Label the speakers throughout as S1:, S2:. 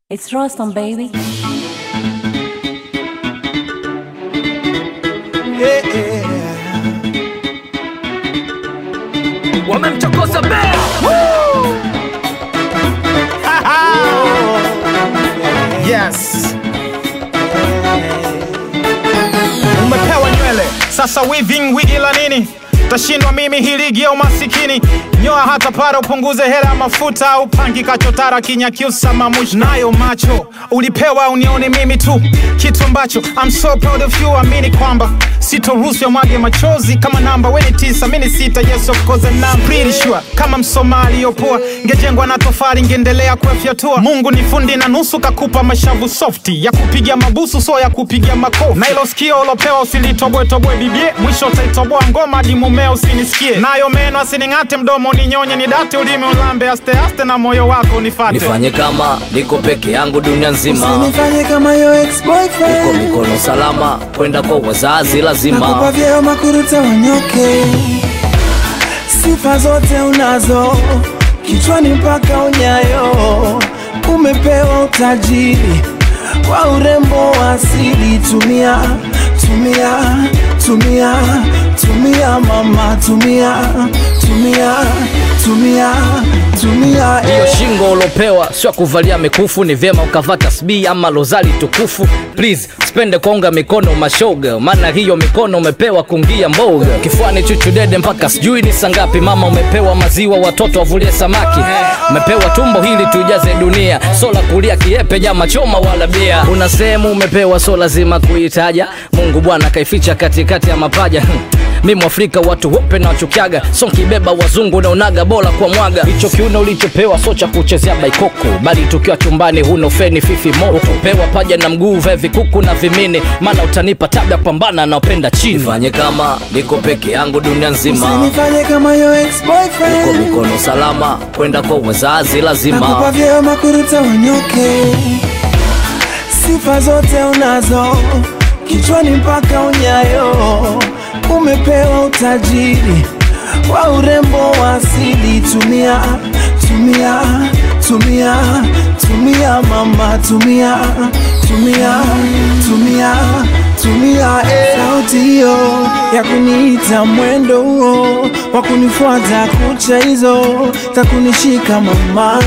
S1: It's Rostam, baby.
S2: wamemchokoza bea
S3: Yes. Umepewa nywele sasa, weaving wigi la nini? Tashindwa mimi hii ligi ya umasikini. Nyoa hata para upunguze hela ya mafuta au pangi kachotara kinyakyusa mamush nayo macho ulipewa unione mimi tu, kitu ambacho I'm so proud of you. Amini kwamba sitoruhusu ya mwage machozi kama namba weni tisa mini sita. Yes of course and I'm pretty sure kama Msomali yopoa ngejengwa na tofali ngeendelea kuyafyatua. Mungu ni fundi na nusu kakupa mashavu softi ya kupiga mabusu so ya kupiga makofi, na ilo sikio ulopewa usilitoboetoboe bibie, mwisho utaitoboa ngoma hadi mumeo usinisikie, nayo meno asining'ate, mdomo ninyonye, ni date ulimi ulambe aste aste, na moyo wako nifate.
S2: nifanye kama niko peke yangu dunia nzima
S4: Usinifanye kama yo
S2: uko
S4: ex-boyfriend
S2: mikono salama kwenda kwa wazazi
S4: Nakupa
S2: lazima
S4: vyeo makuruta wanyoke Sifa zote unazo Kichwani mpaka unyayo Umepewa utajiri Wa urembo wa asili Tumia, tumia, tumia Tumia mama, tumia Tumia, tumia, tumia
S2: hiyo
S4: eh.
S2: shingo ulopewa sio ya kuvalia mikufu ni vyema ukavaa tasbii ama lozali tukufu please spende konga mikono mashoga maana hiyo mikono umepewa kungia mboga kifuani chuchudede mpaka sijui ni sangapi mama umepewa maziwa watoto wavulie samaki umepewa tumbo hili tujaze dunia so la kulia kiepe nyama choma wala bia una sehemu umepewa so lazima kuitaja mungu bwana kaificha katikati ya mapaja mi mwafrika watu wope na wachukiaga so nkibeba wazungu naonaga bora kwa mwaga hicho kiuno ulichopewa so cha kuchezea baikoko bali tukiwa chumbani huno feni fifi moto pewa paja na mguu vae vikuku na vimini maana utanipa tabia pambana na upenda chini fanye kama niko peke yangu dunia nzima
S4: Usinifanye kama yo
S2: uko
S4: ex-boyfriend
S2: mikono salama kwenda kwa wazazi
S4: Nakupa
S2: lazima
S4: vyeo makuruta wanyoke Sifa zote unazo Kichwani mpaka unyayo Umepewa utajiri Wa urembo wa asili Tumia, tumia, tumia Tumia mama, tumia Tumia, tumia, tumia eh. Sauti hiyo ya kuniita mwendo huo Wa kunifuata kucha hizo Za kunishika mama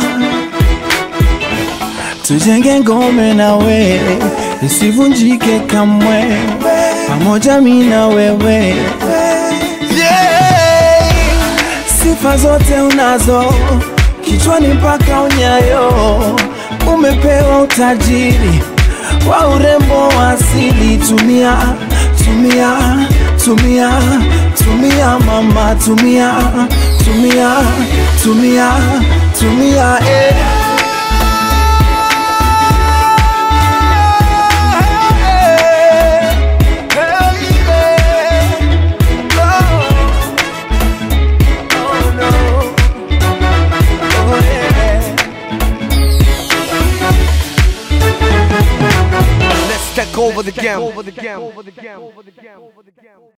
S4: tujenge ngome na we isivunjike kamwe pamoja mi na wewe yeah. sifa zote unazo kichwani mpaka unyayo umepewa utajiri wa urembo wa asili tumia tumia tumia tumia mama tumia tumia tumia tumia eh.
S5: Let's take over the game.